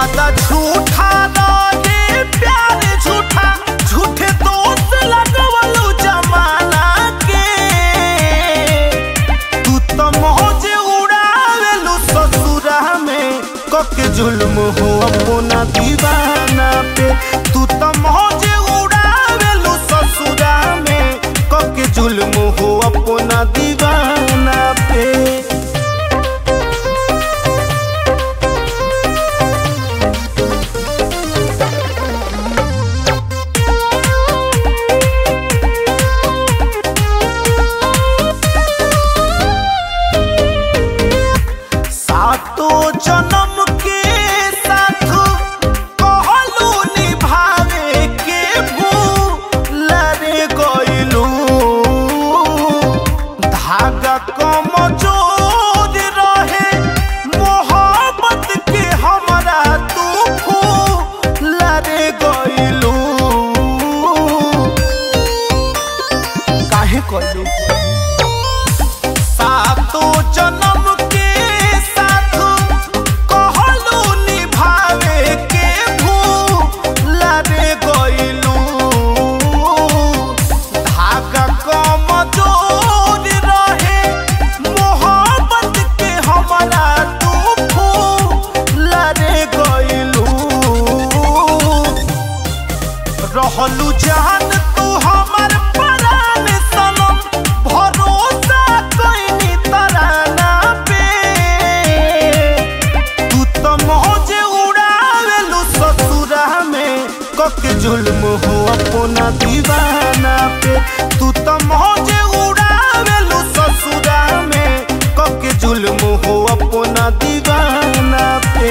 वादा झूठा रहे प्यार झूठा झूठे दोस्त लगवलू जमाना के तू तो मौज उड़ावेलू ससुरा में कके जुल्म हो अपना दीवाना पे तू तो मौज उड़ावेलू ससुरा में कके जुल्म हो अपना दीवाना पे सातो जन्म के साथ कहलू निभावे के भूल रे गइलू धागा कमजोर रहे मोहब्बत के हमरा तू फूल रे गइलू काहे कइलू सातो जन्म के साथ कहलू निभावे के भूल रे गइलू धागा कमजोर रहे मोहब्बत के हमरा तू फूल रे गइलू रहलू जान तू हमर परान सनम भरोसा कइनी तराना पे तू तो मौज उड़ावेलू ससुरा में कके जुल्म हो अपना दीवाना पे तू तो मौज उड़ावेलू ससुरा में कके जुल्म हो अपना दीवाना पे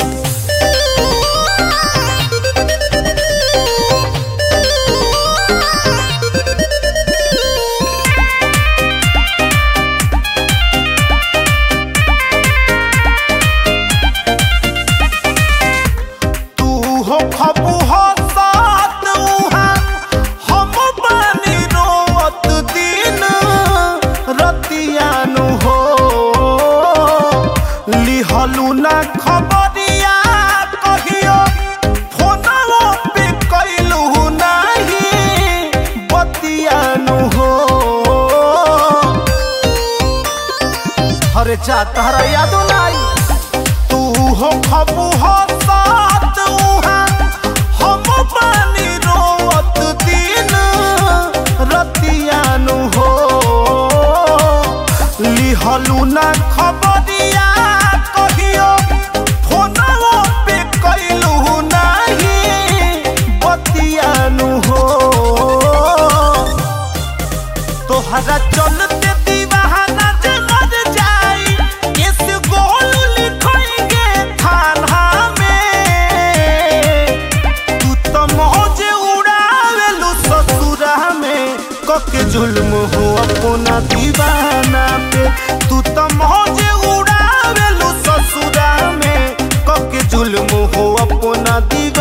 तू हो खबू हो साथ उहाँ हम बानी रोवत दिन रतियानु हो लिहलू ना खबरिया कहियो फोनवो पे कैलू नाही बतियानु हो अरे जा तहरा यादो नाही तू हो खबू हो साथ उहाँ हम पानी रोवत दिन रतियानु हो लिहलू ना खबरिया कहियो फोनवो पे कैलू नाही बतियानु हो तोहरा चलते दीवाना जे मर जाई इस गोल लिखेंगे थाना में तू तो मौज उड़ावेलू ससुरा में कके जुल्म हो अपना दीवाना पे तू तो मौज उड़ावेलू ससुरा में कके जुल्म हो अपना दीवाना